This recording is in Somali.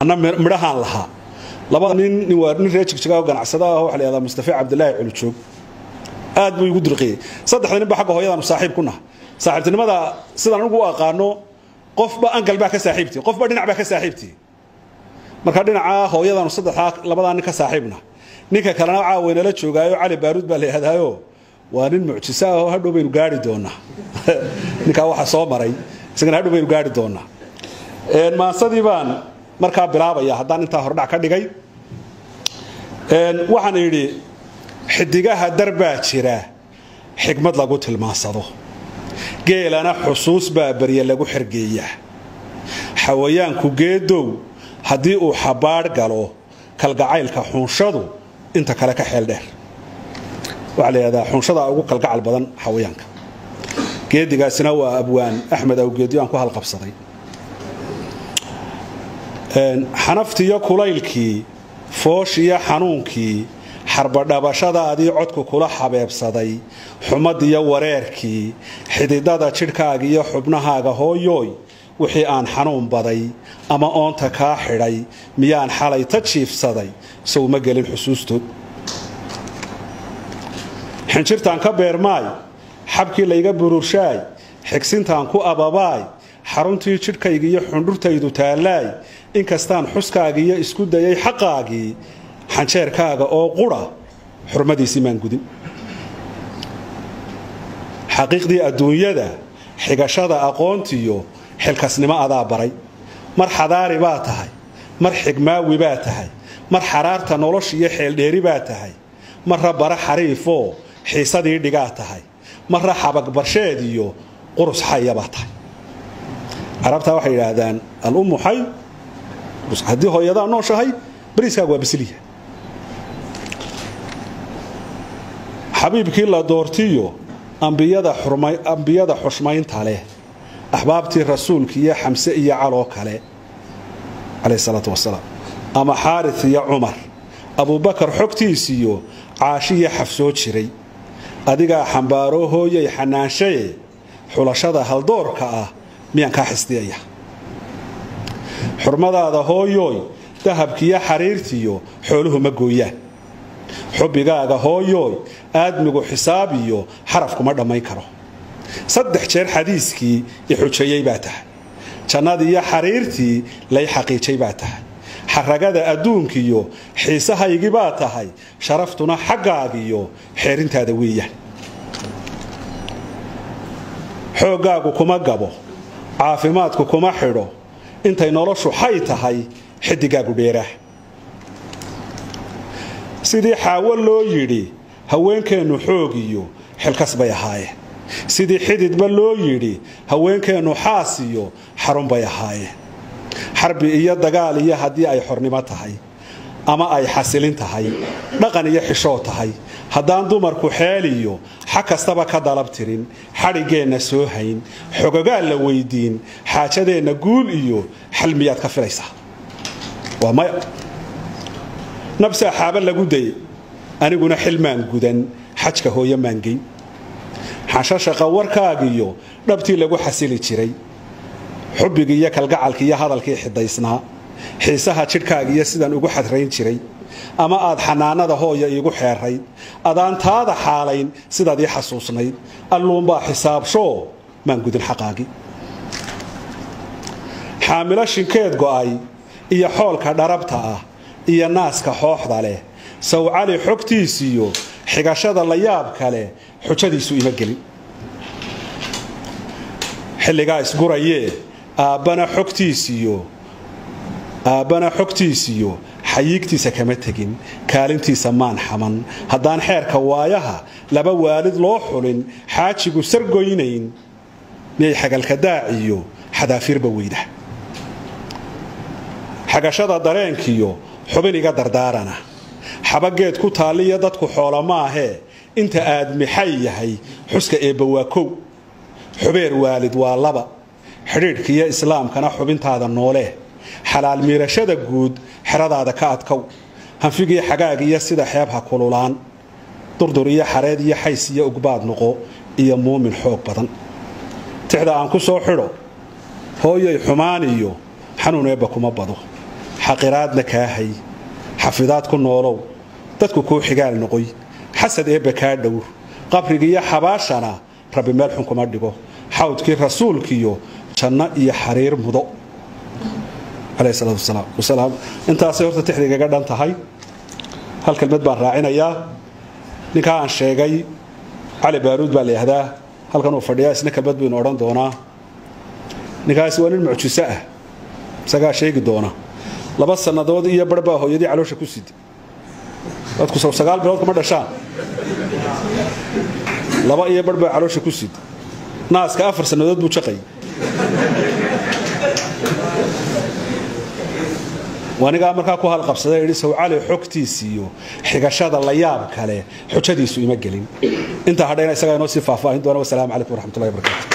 ana midhahaan lahaa labada nin waa nin reer jigjiga oo ganacsada ah waxa la yihahdaa mustafa cabdilaahi culujoog aad buu igu dirqiyey saddexda nin ba xagga hooyadaanu saaxiib ku naha saaxiibtinimada sidaan anigu u aqaano qofba angal baa ka saaxiibtii qofba dhinac baa ka saaxiibtii marka dhinaca hooyadaanu saddexdaa labadaa nin ka saaxiibna ninka kalena caawaynala joogaayo cali baaruud baa la yidhahdaayo waa nin mucjiso ah oo hadhow baynu gaari doonaa ninkaa waxa soo maray isagana hadhow baynu gaari doonaa maansadii baan markaa bilaabaya haddaan intaa hordhac ka dhigay waxaan idhi xidigaha darbaa jira xigmad lagu tilmaansado geelana xusuus baa barye lagu xergeeyaa xawayaanku geedow haddii uu xabbaadh galo kalgacaylka xunshadu inta kale ka xeel dheer waxaa la yidhahdaa xunshada ugu kalgacal badan xawayaanka geedigaasina waa abwaan axmed awgeedyo aan ku halqabsaday xanaftiiyo kulaylkii fooshiyo xanuunkii xarbadhabashadaadii codku kula xabeebsaday xumadiyo wareerkii xididada jidhkaagiiyo xubnahaaga hooyooy wixii aan xanuun baday ama oonta kaa xidhay miyaan xalay ta jiifsaday sowma gelin xusuustood xinjirtaan ka beermaay xabkii layga bururshaay xigsintaan ku ababaay xaruntii jidhkaygiiyo xundhurtaydu taallaay inkastaan xuskaagiiyo isku dayay xaqaagii xanjeerkaaga oo qudha xurmadiisii maan gudin xaqiiqdii adduunyada xigashada aqoontiyo xilkasnimo adaa baray mar xadaari baa tahay mar xigmaawi baa tahay mar xaraarta noloshiiyo xeeldheeri baa tahay marra bara xariifoo xiisadii dhigaa tahay marra xabagbarsheed iyo qurus xaya baa tahay carabtaa waxay yidhaahdaan alummu xay haddii hooyadaa nooshahay bariiskaaga waa basiliya xabiibkii la doortiyo ambiyada xushmaynta leh axbaabtii rasuulka iyo xamse iyo caloo kale calayh salaatu wasalaam ama xaaris iyo cumar abuubakar xogtiisiyo caashiyo xafsoo jiray adigaa xambaaroo hooyay xanaanshaye xulashada haldoorka ah miyaan kaa xisdiyaya xurmadaada hooyooy dahabkiiyo xariirtiyo xooluhu ma gooyaan xubbigaaga hooyooy aadmigu xisaab iyo xaraf kuma dhammayn karo saddex jeer xadiiskii i xujeeyey baa tahay jannadiiyo xariirtii lay xaqiijay baa tahay xaragada adduunkiyo xiisahaygii baa tahay sharaftuna xaggaagiyo xeerintaada weeyaan xooggaagu kuma gabo caafimaadku kuma xidho intay noloshu xay tahay xidigaagu dheeraah sidii xaawo loo yidhi haweenkeennu xoog iyo xilkas bay ahaayeen sidii xididba loo yidhi haweenkeennu xaas iyo xarun bay ahaayeen xarbi iyo dagaal iyo haddii ay xornimo tahay ama ay xasilin tahay dhaqan iyo xishoo tahay haddaan dumarku xeel iyo xag kastaba ka dalab tirin xadhiggeenna soo hayn xogogaal la weydiin xaajadeenna guul iyo xal miyaad ka filaysaa waa maya nabsaa xaaba lagu daye aniguna xilmaan gudan xajka hooyo maangeyn xashashaqa warkaagiyo dhabtii lagu xasili jiray xubbigii iyo kalgacalkii iyo hadalkii xidaysnaa xiisaha jidhkaagiiyo sidaan ugu xadrayn jiray ama aad xanaanada hooya iigu xeerayd adaan taada xaalayn sidaad ii xasuusnayd alluunbaa xisaabshoo maan gudin xaqaagii xaamilo shinkeed go'ay iyo xoolka dharabta ah iyo naaska xooxda leh sawcali xogtiisiyo xigashada la yaab kale xujadiisu ima gelin xilligaa isgurayee aabbana xogtiisiyo aabbana xogtiisiyo xayiigtiisa kama tegin kaalintiisa maan xaman haddaan xeerka waayaha laba waalid loo xulin xaajigu sargoynayn miyay xagalka daaciyo xadaafiirba weyda xagashada dareenkiyo xubin iga dardaarana xabageed ku taalliyo dadku xoola maahee inta aadmixay yahay xuska eebba waa kow xubeer waalid waa laba xidhiidhkiiyo islaamkana xubintaada noolee xalaal miirashada guud xeradaada ka adkow hanfigii xagaagiyo sida xeebha kululaan durdur iyo xareed iyo xays iyo ugbaad noqo iyo muumin xoog badan tixda aan ku soo xidho hooyay xumaan iyo xanuun eebba kuma bado xaqiraadna kaa hay xafidaad ku noolow dadku kuu xigaal noqoy xasad eebba kaa dhowr qabrigiiyo xabaashana rabbi meel xun kuma dhigo xawdkii rasuulkiiyo janno iyo xariir mudo intaasay horta tixdigaga dhan tahay hal kelmad baan raacinayaa ninkaa aan sheegay cali baaruud baa la yihahdaa halkan uu fadhiyaa isna kelmad buu inu odhan doonaa ninkaasi waa nin mucjiso ah isagaa sheegi doona laba sannadood iyo bar baa hooyadii caloosha ku sida dadku sow sagaal bilood kuma dhashaan laba iyo bar baa caloosha ku sid naaska afar sannadood buu jaqay anigaa markaa ku halqabsada idhi sawcali xogtiisiiyo xigashada la yaab kale xujadiisu ima gelin intaa hadhayna isagaa inoo sii faahfaahin doona wasalaamu calaykum waraxmatullahi barakaatu